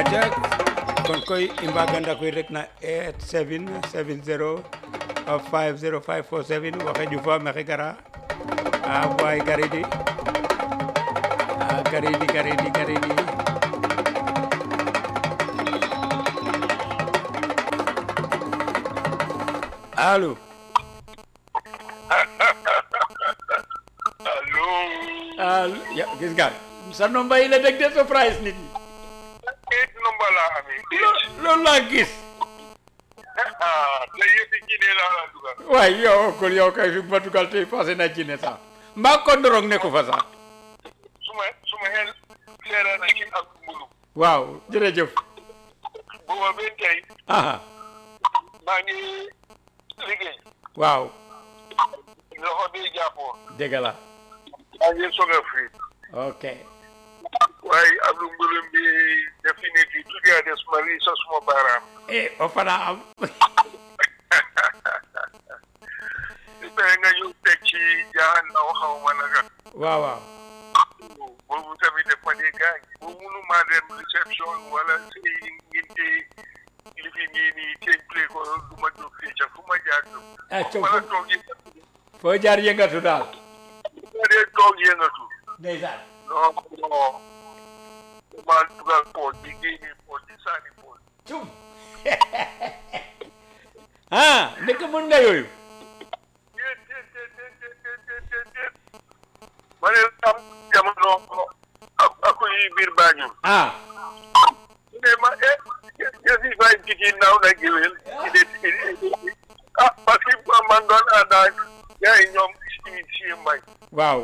aca kon koy i mbaganda koy rek na 8770 50547 waxe ƴufa maxey gara a waay garidi a garidi garidi garidi alo allo alo ya gis nga sa nomba yi la deg de surprise nit ñi eight number laa amee Lo- loolu laa gis ah te yëfi Guinée laa la dugal waay yow kon yow kay fi ma dugal tey passé na Guinée sax mbaa kondorong nekku fa sax suma suma xel seera na ci ak mbulu waaw jërëjëf booba ba tey aha maa ngi liggéey waaw loxo bi jàppoon dëgg la maa ngi soog a fii ok waaye Abdou Mbulum bi definitely tuuti a des ma lii sa suma baaraam eh o fana am su fekkee nga ñëw teg ci jaaxal na waxaw ma naka waaw waaw boobu tamit def ma dee gaañ bu munu maa dem réception wala si nginte li fi nii nii teeñ play ko du ma jóg fii ca fu ma jaar jóg ah coow wala toog yi foo jaar yëngatu daal ma dee toog yëngatu ndeysaan non non ma dugal pooj bi génne pooj bi sànni pooj cum ah ndek mën nga yooyu déet déet déet déet déet déet déet déet ma ne am jamono ak ak yi biir Banjul ah ne ma eh yëf yi fay jigi naaw na géwél ah parce que man doon ànd ak gars yi ñoom si si mbay waaw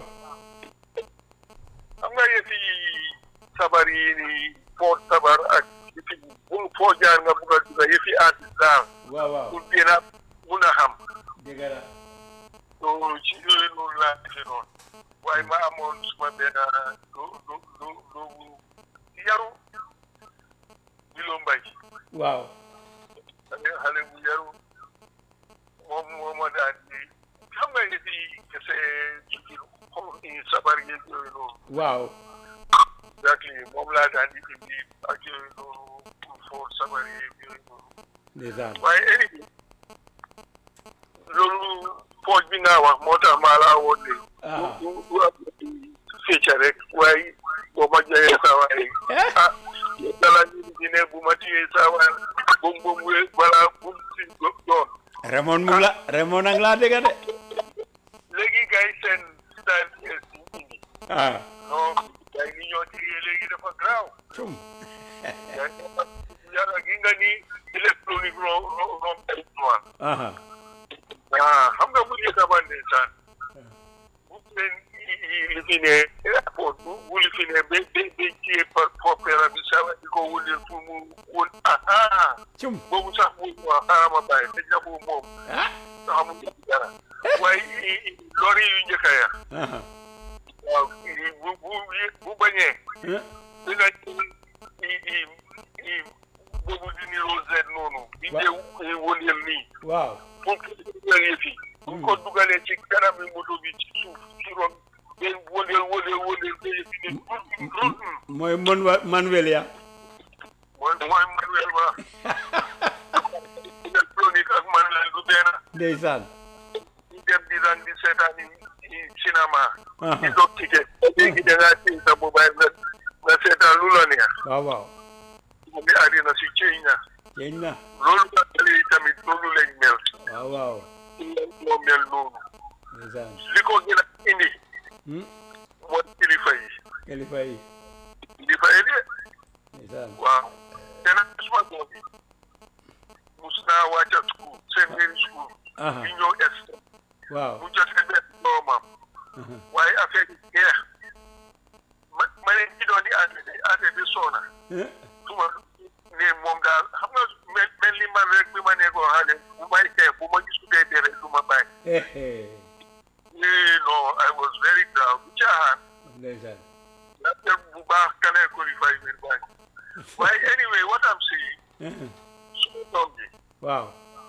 xam nga yëf yi sabar yi ni foo sabar ak yëf yi bu foo jaar nga bugg a duga yëf yi artiste daal waaw waaw pour gën a mun a xam dëgg la so ci yooyu noonu laa defee noonu waaye ma amoon suma benn lu lu lu lu yaru bilo mbay waaw xale xale bu yaru moom moo ma daan di xam nga yëf yi kese ci xom i sabar yeeg yooyu noonu waaw exactly moom laa daan di indi ak yooyu noonu pour foo sabar yeeg yooyu noonu ndeysaan waaye anyway loolu pooj bi nga wax moo tax maa laa woon de ah du du am fecca rek waaye boo ma joxee saa waaye ah dala ñu di ne bu ma téyee saa waaye bom bom we balaa bum si doon Raymond mu ngi la Raymond nag laa dégg de léegi gars yi seen style es yi indi ah non gars yi ni ñoo téyee léegi dafa graaw cum yàlla gi nga ni électronique ro ro rom territoire aha ah xam nga bu njëkk ba ndeysaan bu leen li fi ne airport bu bu li fi ne ba ba ba ciyee par popera bi sawa di ko wëndeel pour mu wën ah cum boobu sax bu waa xaaral ma bàyyi te jabu moom ah nga xamul ci dara waaye lori yu njëkk ya aha waaw bu bu bu bañee eh, di nga i i i boobu di niroo Z noonu di dee wëndeel nii waaw pour que dugal yëf yi bu ko dugalee ci kanam yi moto bi ci suuf ci ron den wëndeel wëndeel wëndeel ba yëf yi ne rut mooy mon wa Manuel ya mooy mooy manuel ba électronique ak manuel du benn ndeysaan ñu dem di daan di seetaan i cinéma aha di dog ticket léegi da ngaa téye sa mobile nga nga seetaan lu la neex waaw waaw mu ngi àddina si ceeñ na jeeñ na loolu ba xale yi tamit loolu lañ mel waaw waaw moo mel noonu ndeysaan li ko gën a indi hmm mooy kilifa yi kilifa yi kilifa yi de ndeysaan waaw te nag suma doom bi mus naa wàcca school secondary school aha di ñëw est waaw bu jotee benn doomam aha waaye affaire yi jeex ma ma ne ci doon di affaire bi affaire bi soona eh, suma ne moom daal xam nga mel mel ni man rek bi ma nekkoo xale bu may xeex bu ma gisutee dee rek du ma bàyyi eh, eh, eh non I was very proud bu caaxaan ndeysaan la bu baax kanee ko di fay biir bàyyi waaye anyway what I'm saying eh, suma doom bi waaw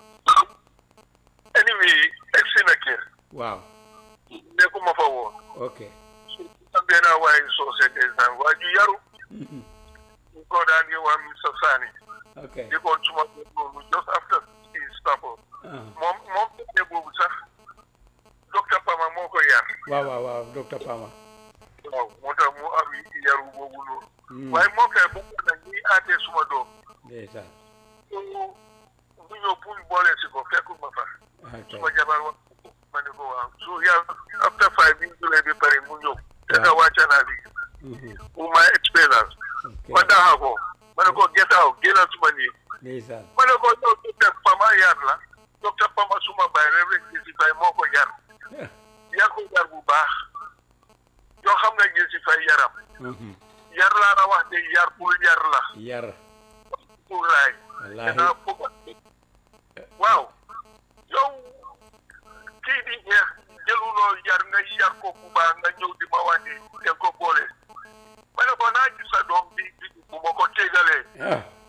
anyway egsi na kër waaw nekkuma fa woon ok am benn waaye soose ndeysaan waa ju yaru mhm, ñu ko daan di wax Mr Sani ok di ko suma noonu just after si Stafford ah moom moom ne boobu sax docteur Pama moo ko yar waaw waaw waaw docteur Pama waaw moo tax mu am yaru boobu noonu Hmm, waaye moom kay bëgg na ñuy aatee suma doom ndeysaan su bu ñëw pour boole si ko fekkul ma fa ok suma jabar wax ma ne ko waaw su yàlla after five bi ñu julee bi pare mu ñëw te nga wàcca naa liggéey Mhm, pour my experience ok ma daxa ko ma ne ko get out génnal suma nii ndeysaan ma ne ko yow docteur Pama yar la docteur Pama suma baay Reverend Jesse Faye moo ko yar yar ko yar bu baax yoo xam nga Jesse Faye yaram Mhm, yar laa la wax de yar pour yar la yar pour raay wallaahi danaa bëgg waaw yow kii di ñeex jëluloo yar nga yar ko bu baax nga ñëw di ma wàññi te ko boole ma ne ko naa gis sa doom bi bi bu ma ko tégalee ah